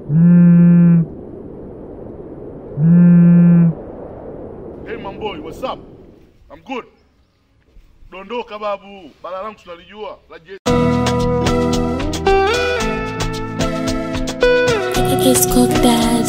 Hey Mamboi, what's up? I'm good. Dondoka babu, bala langu tunalijua la je- It's called Dad.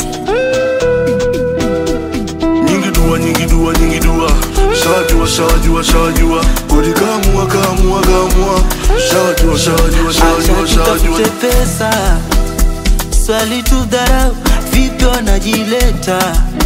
nyingi dua nyingi dua nyingi dua shajua shajua shajua kodi kamua kamua kamua shajua shajua shajua Acha shajua tutafute pesa, swali tu dharau, vipi wanajileta?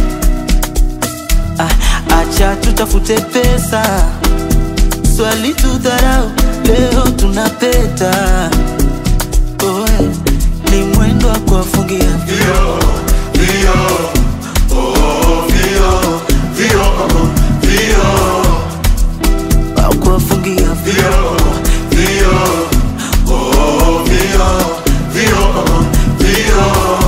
Ah, Acha tutafute pesa, swali tu dharau, leo tunapeta. Oe, ni mwendo wa kuwafungia Vio, vio, oh, vio, vio, vio, wa kuwafungia vio, vio, oh, vio, vio, vio.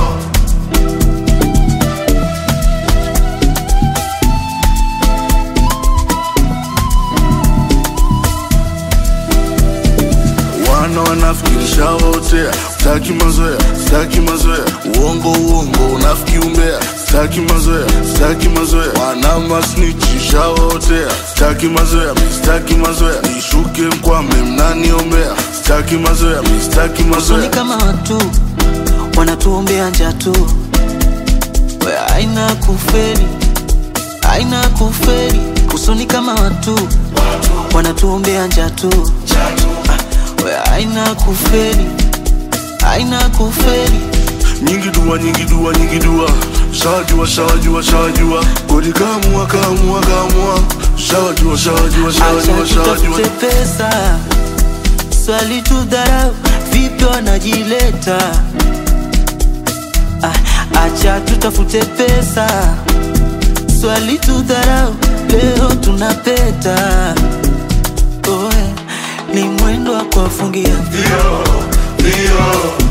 wana wanafikirisha wotea staki mazoea staki mazoea uongo uongo unafiki umbea staki mazoea staki mazoea wana masnichisha wotea staki mazoea mi staki mazoea nishuke mkwame mnaniombea staki mazoea mi staki Usoni mazoea kama watu wanatuombea njaa tu, we aina kuferi, aina kuferi. Usoni kama watu wanatuombea njaa tu, Ah, we aina kuferi, aina kuferi. nyingi dua nyingi dua nyingi dua shajua shajua shajua kodi kamua kamua kamua shajua shajua shajua Acha shajua tutafute pesa, swali tu dharau, vipi wanajileta? Ah, Acha tutafute pesa, swali tu dharau, leo tunapeta. Oe, ni mwendo wa kuwafungia Vio, vio,